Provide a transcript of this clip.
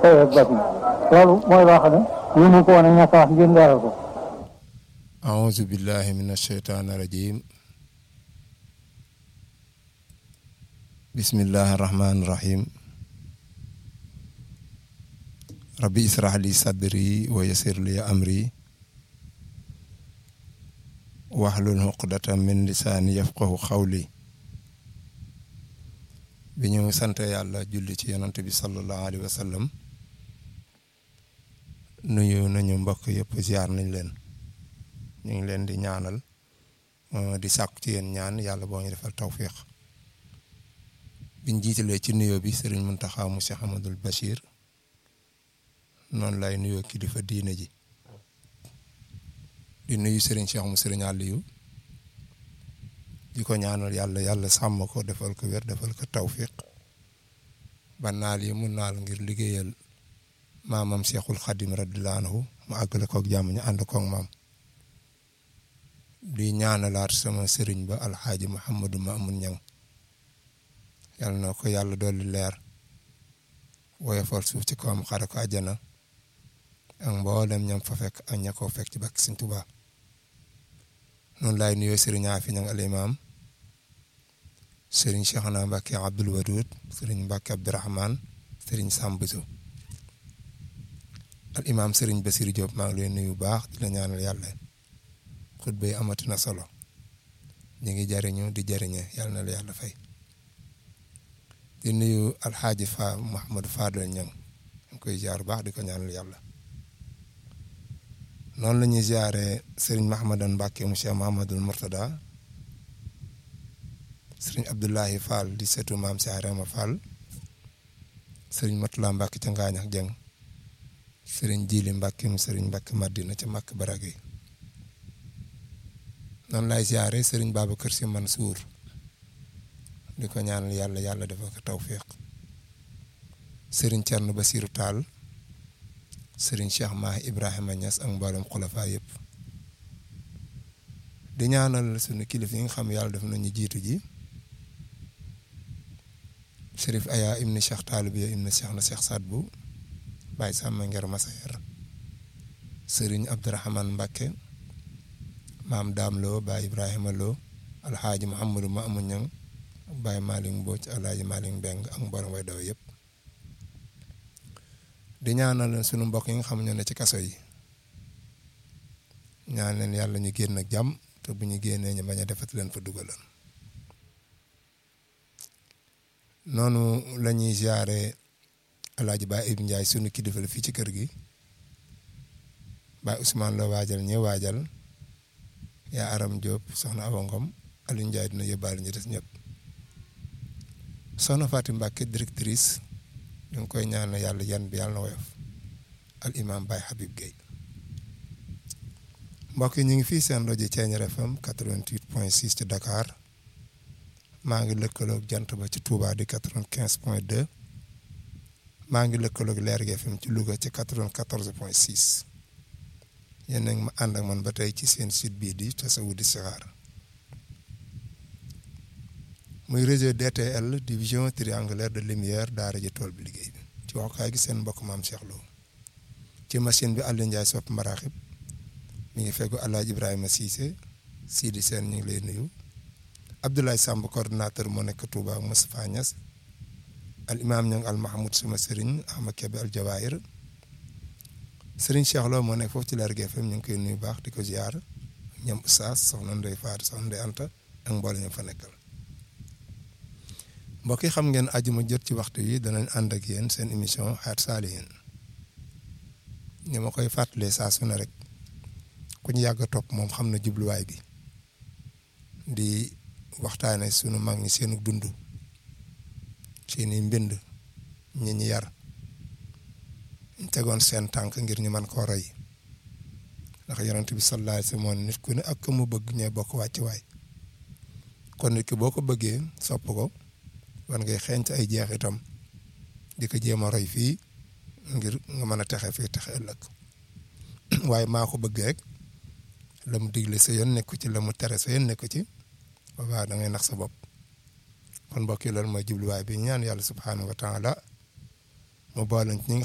xëy ak bati loolu mooy loo xam ne mënu ko woon a ñàkk a wax ngeen leeral ko أعوذ بالله من الشيطان الرجيم بسم الله الرحمن الرحيم ربي اسرح لي صدري ويسر لي أمري واحلل عقدة من لساني يفقه قولي bi ñu sant yàlla julli ci yonante bi sallallahu alayhi wa sallam nuyu nañu mbokk yëpp ziar nañ leen ñu ngi leen di ñaanal di sàkku ci yéen ñaan yàlla boo ñu defal tawfiq biñ jiitalee ci nuyoo bi sëriñ Muntaxa mu Cheikh Amadul Bachir noonu lay nuyoo kilifa diine ji di nuyu sëriñ Cheikh mu sëriñ Aliou di ko ñaanal yàlla yàlla sàmm ko defal ko wér defal ko tawfiq ba naal yi mu naal ngir liggéeyal maamam Cheikhul Xadim radiyallahu anhu mu àggale koog jàmm ñu ànd koog maam di ñaanalaat sama sëriñ ba alxaaji Mouhamadou Mamoun Niang yàlla na ko yàlla dolli leer woyofal suuf ci kawam xare ko àjjana ak mboolem ñam fa fekk ak ña koo fekk ci bakk Sëriñ Tuubaa noonu laay nuyoo sëriñ Afi Niang al imaam sëriñ Cheikhna Mbacke Abdoul Wadoud sëriñ Mbacke Abdourahman sëriñ Sambuso al imaam sëriñ Basir Diop maa ngi leen nuyu bu baax di la ñaanal yàlla xutba yi amati na solo ñu ngi jariñu di jariñe yàlla na la yàlla fay di nuyu alxaaji fa Mouhamadou Fadel Niang ñu koy jaar baax di ko ñaanal yàlla noonu la ñuy ziare sëriñ Mahamadan Mbacke monsieur Mahamadul Murtada sëriñ Abdoulahi Fall di setu maam si Arama Fall sëriñ Matula Mbacke ca Ngaañ ak Jeng sëriñ Jili Mbacke mu sëriñ Mbacke Madina ca Makk Barage noonu lay ziare sëriñ Babacar Si Mansour di ko ñaanal yàlla yàlla dafa ko tawfiq sëriñ Thierno Basiru Tall sëriñ Cheikh Mahi Ibrahima Niass ak mboolem xulafa yëpp di ñaanal sunu kilifa yi nga xam yàlla def nañu jiitu ji Chérif Aya ibni Cheikh Talibiya ibni Cheikh na Cheikh Sadbu Baye Samba Nger Masayer sëriñ Abdourahman Mbacke maam Daam Lo Baye Ibrahima Lo alxaaji Mouhamadou Mamoun Niang ak Baye Malick Mbodj alxaaji Malick Mbeng ak mboolem way daw yëpp di ñaanal sunu mbokk yi nga xam ñoo ne ci kaso yi ñaan leen yàlla ñu génn ak jàmm te bu ñu génnee ñu bañ a defati leen fa dugalan noonu la ñuy ziare alaaji Baye Ibou Ndiaye sunu kilifa la fii ci kër gi Baye Ousmane la waajal ñi waajal yaa Aram Diop soxna Awa Ngom Aliou Ndiaye dina yóbbaale ñu des ñëpp soxna Fatim Mbacke directrice ñu ngi koy ñaan yàlla yan bi yàlla na woyof al imam Baye Habib Gueye mbokk yi ñu ngi fii seen rajo Thiéniere FM 88 point 6 ci Dakar maa ngi lëkkaloog jant ba ci Touba di 95 point 2 maa ngi lëkkaloog Lergui FM ci Louga ci 94 point 6 yéen nag ma ànd ak man ba tey ci seen site bii di Tasawudu di Sixaar muy réseau DTL division triangulaire de lumière daara ji tool bi liggéey bi ci waxukaay gi seen mbokk maam Cheikh Lo ci machine bi Aliou Ndiaye sopp maraaxib mi ngi feggu Alaaji Ibrahima Cissé Sidi Sène ñu ngi lay nuyu Abdoulaye Samb coordonnateur moo nekk Touba ak Moustapha Niass al imam ñang al Mahmoud sama sëriñ Ahmad Kebe al Jawahir sëriñ Cheikh Lo moo nekk foofu ci Lergui FM ñu ngi koy nuyu baax di ko ziar ñoom Oustaz soxna Ndeye Fatou soxna Ndeye Anta ak mboole ñu fa nekkal mbokk yi xam ngeen ajuma jot ci waxtu yi danañ ànd ak yéen seen émission Hayatou Salihine ni ma koy fàttalee saa su ne rek ku ñu yàgg a topp moom xam na jubluwaay bi di waxtaane sunu mag ñi seenu dund seeni mbind ñi ñi yar ñu tegoon seen tànk ngir ñu mën koo roy ndax yonent bi sallallahu alayhi wa sallam nit ku ne ak ku mu bëgg ñooy bokk wàcc waay kon nit ki boo ko bëggee sopp ko war ngay xeeñt ay jeexitam di ko jéem a roy fii ngir nga mën a texe fii texe ëllëg waaye maa ko bëgg rek la mu digle sa yoon nekku ci la mu tere sa yoon nekku ci boobaa da ngay nax sa bopp kon mbokk yi loolu mooy jubluwaay bi ñaan yàlla subhaanahu wa taala mu boole ñi